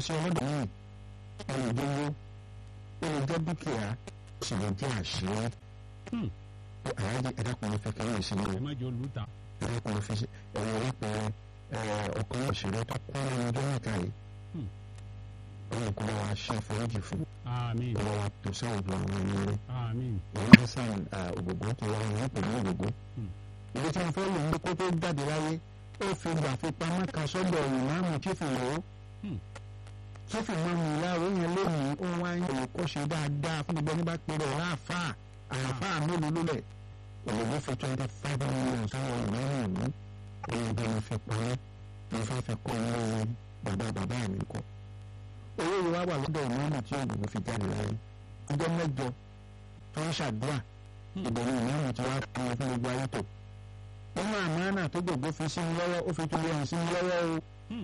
sí ọlọ́dọ̀ yìí ó lè jẹ́ owó ó lè jẹ́ dúkìá ó sì lè jẹ́ àṣírí àyájẹ́ ẹ̀dákùnrin fẹ́ kẹ́rẹ́ ìsinmi ẹ má jẹ́ olùta. ẹ̀dákùnrin fẹ́ ẹ̀rọ lápẹ̀rẹ̀ ọkàn òṣèré tó kọ́ lẹ́nu ọjọ́ mẹ́ta yìí ọlọ́run kọ́ wa ṣe àforíjì fún àmín ọlọ́run wa tó sáwùjọ àwọn ẹni rẹ̀ àmín ìwé hasan ògògó tó wà ní pẹ̀lú ògògó. ìwé tí wọ́n fẹ́ lò ní kó tó jáde láyé ó fi gbà fi pamọ́ kan sọ́dọ̀ ìmáàmù chífì lọ́wọ́ chífì máàmù ìyáwó yẹn lónìí ó wá ń yẹ kó ṣe dáadáa fún gbogbo ẹni bá pèrè ọ̀rá àfáà àfáà mélòó ló lẹ̀ ògògó fi twenty five million sáwọn ìmáàmù ìlú òun bí wọ́n fi pamọ́ wọ́n fẹ́ fi kọ́ ilé bàbá bàbá mi kọ́ owó yìí wá wà lọ́dọ̀ ìmáàmù tí ògògó fi jáde láyé ọjọ́ mẹ́jọ tó ń ṣàdúrà ìbẹ̀rù ìmáàmù tí wàá kọ́ fún gbogbo ayé tó ọmọ àmàna tó gbogbo fi sí mi lọ́wọ́ ó fi tún lè hàn sí mi lọ́wọ́ o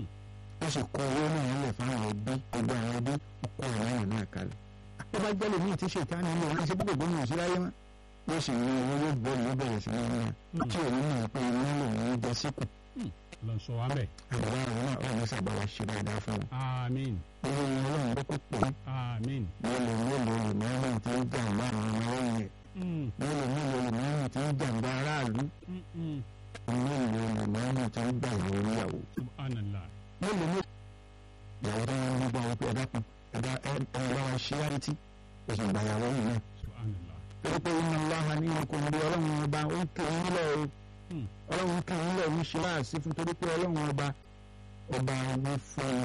ó sì kó owó náà lẹ̀ fáwọn ẹbí gbogbo àwọn ẹbí ó kó àmàna náà kalẹ̀ ó bá jẹ́ lèmi tí ṣètá ni mo ránṣẹ́ bí gbogbo mi ò sí láyé mọ́ ó sì ní owó yóò bọ́ ní ó bẹ̀rẹ̀ sí ní náà tí òun náà pé iná lòun ń jẹ síkù lọ sọ wa mẹ́. àbúrò àwọn náà ọ̀rọ̀ sábà wá ṣe dáadáa fún wọn. àmín owó wọn ọlọ́run ló kó pè é àmín. mélòó mélòó ìmọ̀ràn tí ń jàǹbá àwọn ọmọ lẹ́yìn ẹ̀ Mm, mélòó mélòó ìmọ̀ràn tí ń jàǹbá aráàlú mm, mm. mélòó ìmọ̀ràn tí ń gbà ìyàwó níyàwó. subhanallah. mélòó mélòó ìyàwó tó ń gbọ́ wọn pé ẹ̀dá kan ẹ̀dá ẹ̀ ẹ̀ bá wa ṣí láti oṣù ìgbà ìyàwó yìí náà. subhanallah. torí pé iná láha ní ikùn bí ọlọ́run ọba ó ń kí ń lọ o Mm, ọlọ́run kí ń lọ ń ṣe láàsí fún torí pé ọlọ́run ọba ọba wí fún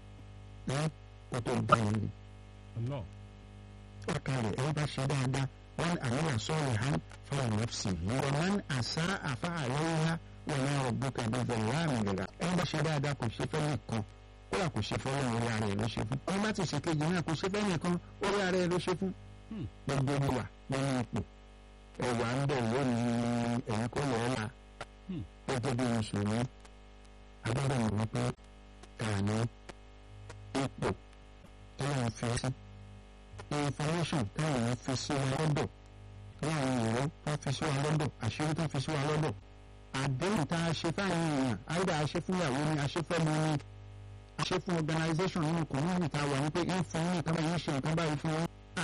un ẹ́ kó tó dá yìí ni. Allah. ọkàlẹ̀ ẹ bá ṣe dáadáa wọn àyẹ̀wò sọ̀rọ̀ hàn fún nọ́ọ̀sì yìí wọn máa ń àṣà àfa àlọ́yà wọn náà rọ̀ bùkà bàbá láàmì gàgà ẹ bá ṣe dáadáa kò ṣe fẹ́ nìkan kódà kò ṣe fẹ́ lọ́wọ́ orí ara ẹ̀ ló ṣe fún ẹ bá ti ṣe kejì náà kò ṣe fẹ́ nìkan orí ara ẹ̀ ló ṣe fún Hmm. gbogbo ẹni wà nínú ipò ẹwà ń bẹ̀ lónìí ẹ̀yìn kò lọ́ọ́ la Hmm. gẹ́gẹ́ bí mùsùlùmí agbára mọ̀ wípé kàní ipò tọ́lá fi sí information táwọn fi sí wa lọ́dọ̀ láwọn ìró tó fi sí wa lọ́dọ̀ àṣírí tó fi sí wa lọ́dọ̀ àdéhùn tá a ṣe fáwọn èèyàn àìdá a ṣe fún ìyàwó ni a ṣe fẹ́ mọ ni a ṣe fún organisation nínú community tá a wà ní pé ń fún ní nǹkan báyìí ń ṣe nǹkan báyìí fún wọn.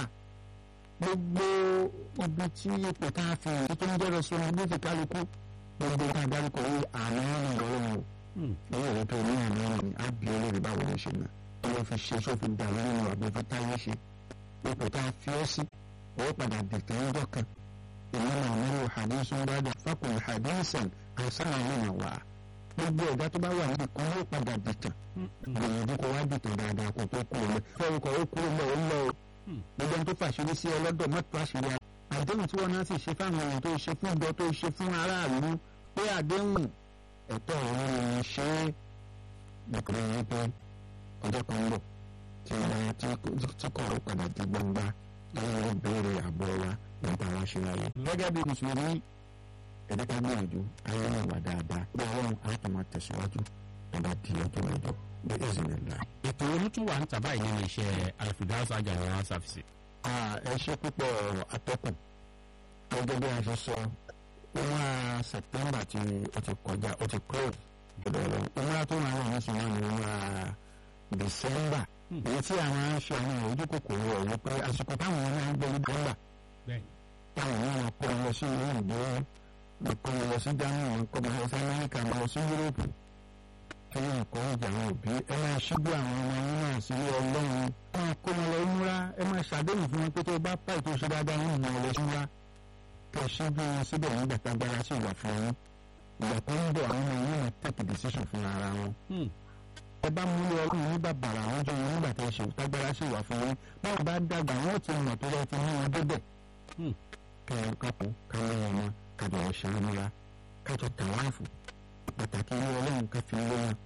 gbogbo ibi tí ipò tá a fi èyí tó ń jẹ́ responsibility kálukú gbogbo tá a dárúkọ yìí àmọ́ ìrọ̀rùn Mm, owó rẹ̀ tó ní àmọ́ ìrìn á bí olórí báwo ló ṣe náà ọlọ́ fi ṣe sófin dà nínú àbí fi táyé ṣe ipò tá a fi ọ́ sí owó padà dìtẹ̀ ń dọ́kan ìmọ̀ràn àmọ́lò hadithun bada fakùn hadithan àṣàrà nínú wà gbogbo ẹ̀dá tó bá wà níbi kan ló padà dìtẹ̀ mm, mm. gbìyànjú kó wá dìtẹ̀ dáadáa kó tó kúrò lọ fẹ́ẹ́ kó ó kúrò lọ ó lọ o Hmm. gbogbo ẹni tó fàṣírí sí ọlọ́dọ̀ mọ́tò àṣírí ara àdéhùn tí wọ́n náà sì ṣe fáwọn èèyàn tó ṣe fún ìjọ tó ṣe fún aráàlú pé àdéhùn ẹ̀tọ́ ọ̀run ni ṣe é nítorí wípé ọjọ́ kan ń bọ̀ tí ọba tí kò ó padà di gbangba lẹ́yìn ó béèrè àbọ̀ wa nípa wa ṣe láyé. gẹ́gẹ́ bí mùsùlùmí ẹ̀dẹ́ ká gbìyànjú ayé náà wà dáadáa bí ọlọ́run á tún máa tẹ̀síwájú ọba di ọjọ́ mẹ́jọ bí ẹ̀sìn nílá. ètò olùtún wà ń tàbá yìí nínú iṣẹ́ alfidaus ajayi service. ẹ ṣe púpọ̀ atọ́kùn gẹ́gẹ́ bí a ṣe sọ wọ́n September tí ó ti kọjá ó ti close gbọdọ̀ lọ wọ́n tó máa wà nísìnyí ní wọ́n December èyí tí àwọn aṣọ àwọn ojú kòkòrò ọ̀ wípé àsìkò táwọn ọmọ máa ń gbé December bẹ́ẹ̀ táwọn ọmọ máa kọ́ lọ sí ìlú ìdó máa kọ́ lọ sí Germany máa kọ́ lọ sí Amẹ́ríkà máa lọ sí Europe kí wọ́n kọ́ ìjà àwọn òbí ẹ máa ṣíjú àwọn ọmọ yín náà sí Ọlọ́run ẹ máa kó wọn lọ múra ẹ máa ṣàdéhùn fún wọn pé tó bá pa ètò ìṣe dáadáa wọn ìmọ̀ ọ̀lẹ́ múra kẹ ṣíjú wọn síbẹ̀ nígbà tágbára sì wà fún wọn ìgbà tó ń bọ̀ àwọn ọmọ yín máa take decision fún ara wọn Mm, ẹ bá mú ilé ọlọ́run ní bàbàrà àwọn jọ wọn nígbà tó ṣe tágbára sì wà fún wọn báwo bá dàgbà wọn ò ti mọ̀ tó yẹ ti mú wọn débẹ̀ mm. kẹyọ kápò káwọn ọmọ kájọ ọṣẹ múra kájọ tàwáàfù pàtàkì ilé ọlọ́run ká fi lé wọn